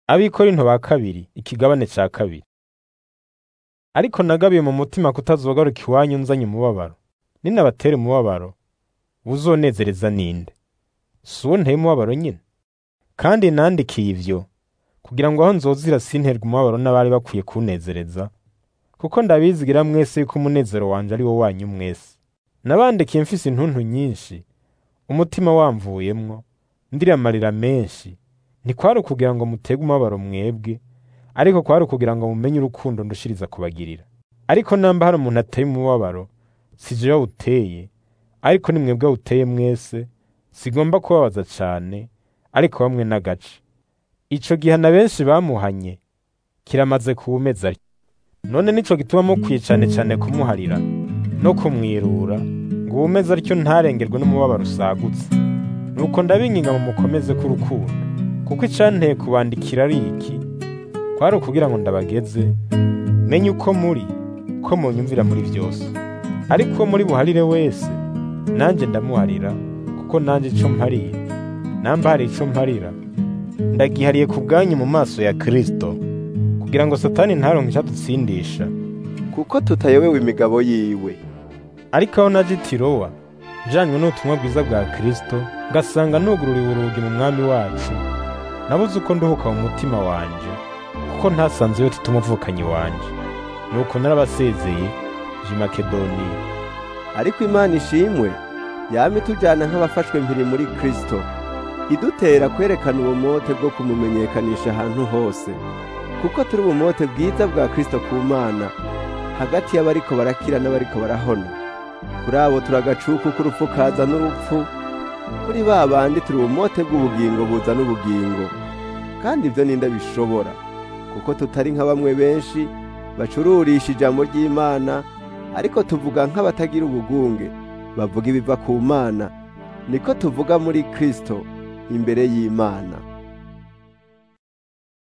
Abikorinto ba kabiri ikigabane ca kabiri. Ariko nagabiye mu mutima kutazogaruka iwanyu nzanye umubabaro. Ninabatera umubabaro, uzonezereza ninde? Si uwo nteye umubabaro nyene? Kandi nandikiye ivyo kugira ngo aho nzozira sinterwe umubabaro n'abari bakwiye kunezereza, kuko ndabizigira mwese yuko umunezero wanje ari wo wanyu mwese. Nabandikiye mfise intuntu nyinshi, umutima wamvuyemwo, ndira amarira menshi, ntikwari ukugira ngo muterwe umubabaro mwebwe, ariko kwari ukugira ngo mumenye urukundo ndushiriza kubagirira. Ariko namba hari umuntu ateye umubabaro, si jewe awuteye, ariko ni mwebwe awuteye mwese, sigomba kubabaza cane, ariko bamwe n'agace. Ico gihana benshi bamuhanye, kiramaze kuwumeza atyo. None nico gituma mukwiye cane cane kumuharira, no kumwirura, ngo uwumeze atyo ntarengerwe n'umubabaro usagutse. Nuko ndabinginga ngo mukomeze k'urukundo, kuko icanteye kubandikira ari iki, kwari ukugira ngo ndabageze, menye uko muri, ko munyumvira muri vyose. Ariko uwo muri buharire wese, nanje ndamuharira, kuko nanje ico mpariye, namba hari ico mparira, ndagihariye ku bwanyu mu maso ya Kristo, kugira ngo Satani ntaronke icadutsindisha. kuko tutayobewe imigabo yiwe Ariko aho naje i Tirowa, njanywe n'ubutumwa bwiza bwa Kristo, ngasanga nugururiwe urugi mu mwami wacu, nabuze uko nduhuka mu mutima wanje, kuko ntasanzeyo Tito umuvukanyi wanje. Nuko narabasezeye, je i Makedoniya. ariko imana ishimwe yama itujyana nk'abafashwe mpiri muri kristo idutera kwerekana ubumote bwo kumumenyekanisha ahantu hose kuko turi ubumote bwiza bwa kristo ku mana hagati y'abariko barakira n'abariko barahona kuri abo turagacuku k'urupfu kaza n'urupfu kuri ba bandi turi ubumote bw'ubugingo buzana ubugingo kandi ibyo ninde bishobora kuko tutari nka bamwe benshi bacururisha ijambo ry'imana ariko tuvuga nk'abatagira ubugunge bavuga ibiva ku mana niko tuvuga muri kristo imbere y'imana